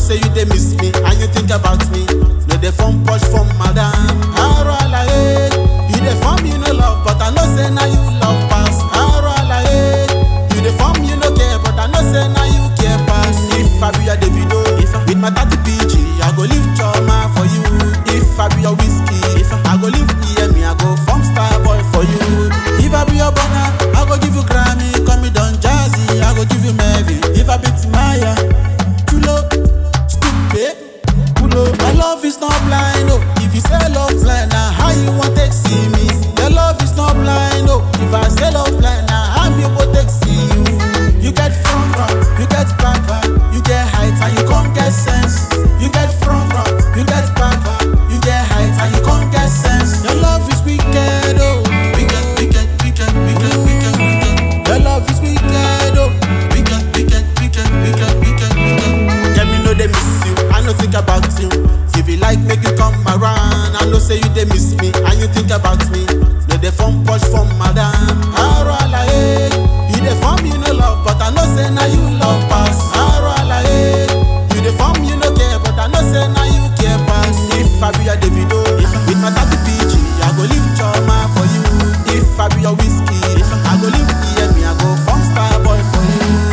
say you dey miss me and you think about me. No dey form push from madam. Aro alaye, you dey form you no love, but I know say na you love pass. Aro alaye, you dey form you no care, but I know say na you care pass. If I be your Davido, with my 30 PG, I go live trauma for you. If I be your whiskey, I go live EME, I go form star boy for you. If I be your Burna, I go give you Grammy, call me Don Jazzy, I go give you Melvin. If I be Timaya, Chulo, stupid, Pulo. My love is not blind, oh. If you say love blind, now how you want to see me? Your love is not blind, oh. If I say love blind, now how me go take see you? You get front front, you get back back, you get height and you can't get sense. You get front front, you get back back, you get height and you can't get sense. Your love is wicked, oh. Wicked, wicked, wicked, wicked, wicked, wicked. Your love is wicked, oh. Wicked, wicked, wicked, wicked, wicked, wicked. Get me know they miss you, I know think about you. If you like, make you come around. I know say you they miss me, and you think about me. No they form push from madam. Aro alaye, you they form you no love, but I know say now you love pass. Aro alaye, you they form you no care, but I know say now you care pass. If I be your Davido, with my 30 PG, I go live trauma for you. If I be your whiskey, I go live EME, I go form star boy for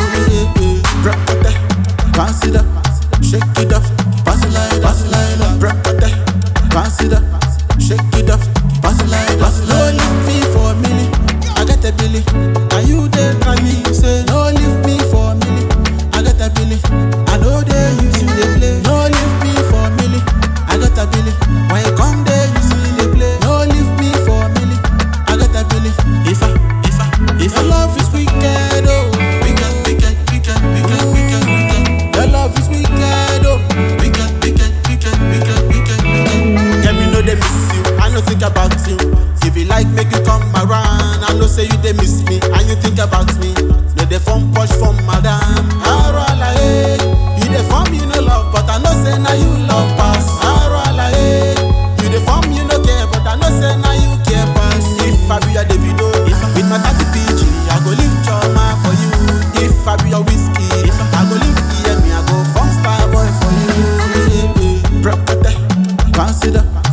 you. Drop it, bounce it up, shake it up, pass it like, pass it like, that. drop it, bounce it up, shake it up, pass it like, pass it like. No leave me for a minute, I get a billy. Now you dey try me, say no leave me for a minute, I get a billy. I know they use you they play. No leave me for a minute, I get a billy. When you come there, you see they play. No leave me for a minute, I get a billy. If I, if I, if your love is wicked, oh, wicked, wicked, wicked, wicked, wicked, wicked. Your love is wicked, oh, wicked, wicked, wicked, wicked, wicked, wicked. Get me know they miss you, I know think about you. If you like, make you come around. I know say you they miss me, and you think about me. No they form push from madam. Aro alaye, you they form you no love, but I know say now you love pass. Aro alaye, you they form you no care, but I know say now you care pass. If I be your Davido, with my 30 PG, I go live trauma for you. If I be your whiskey, I go live EME, I go form star boy for you. Drop it, bounce it up,